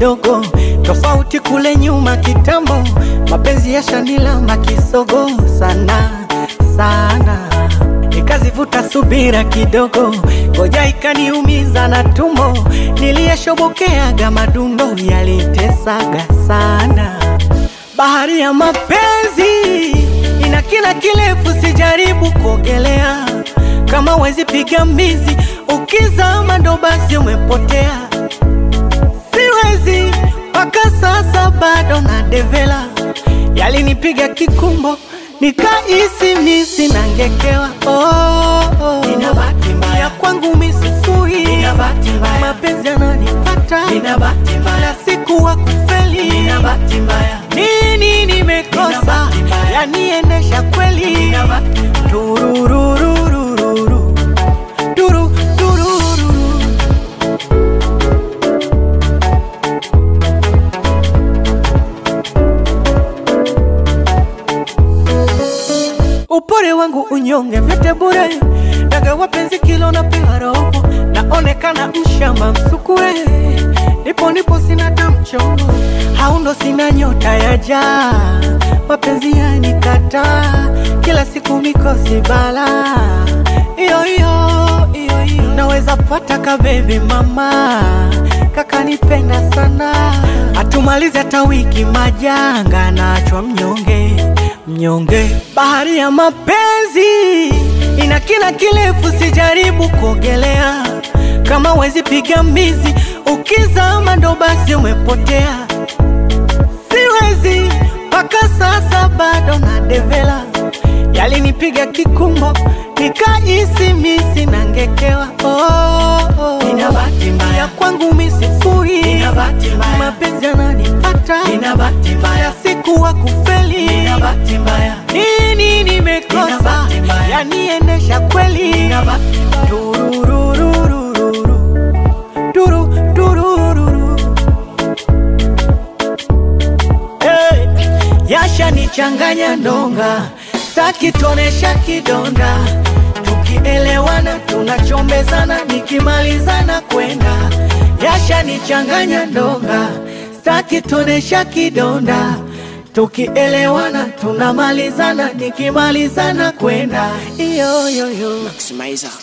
kidogo, tofauti kule nyuma kitambo, mapenzi ya shanilamba kisogo sana sana, nikazivuta subira kidogo, ngoja ikaniumiza na tumbo, niliyeshobokeaga madundo yalitesaga sana. Bahari ya mapenzi ina kina kirefu, sijaribu kuogelea kama wezi piga mbizi, ukizama ndo basi umepotea. Siwezi mpaka sasa bado na devela, yalinipiga kikumbo nikaisi misi nangekewa. Oh, oh. Nina bahati mbaya. ya kwangu misifui, Nina bahati mbaya. mapenzi yananipata Nina bahati mbaya. kila siku wa kufeli Nina bahati mbaya. nini Nina nimekosa bahati mbaya. yaniendesha kweli Nina bahati Tururururururu. Turu, tururu. Upore wangu unyonge vyote bure, daga wapenzi kilo na pewa robo, naonekana mshamba msukue, nipo nipo sina tamchongo, haundo sina nyota ya jaa, mapenzi yanikataa, kila siku mikosi bala, iyo iyo iyo iyo, naweza pata kabebi mama, kakanipenda sana, atumalize hata wiki majanga, nachwa mnyonge mnyonge. Bahari ya mapenzi ina kina kirefu, sijaribu kuogelea kama wezi piga mbizi, ukizama ndo basi umepotea. Siwezi mpaka sasa bado na devela, yalinipiga kikumbo nikaisi misi nangekewa. Oh, oh. Nina bahati mbaya. ya kwangu misifuri, Nina bahati mbaya. mapenzi yananipata Nina bahati mbaya. siku wa kufeli Nina bahati mbaya. nini Nina nimekosa bahati mbaya. yaniendesha kweli Nina bahati Turururururu. Turu, turururu. Hey, yashanichanganya ndonga staki tonesha kidonda tukielewana tunachombezana nikimalizana kwenda yashanichanganya ndonga staki tonesha kidonda tukielewana tunamalizana nikimalizana kwenda iyo yo yo Maximizer.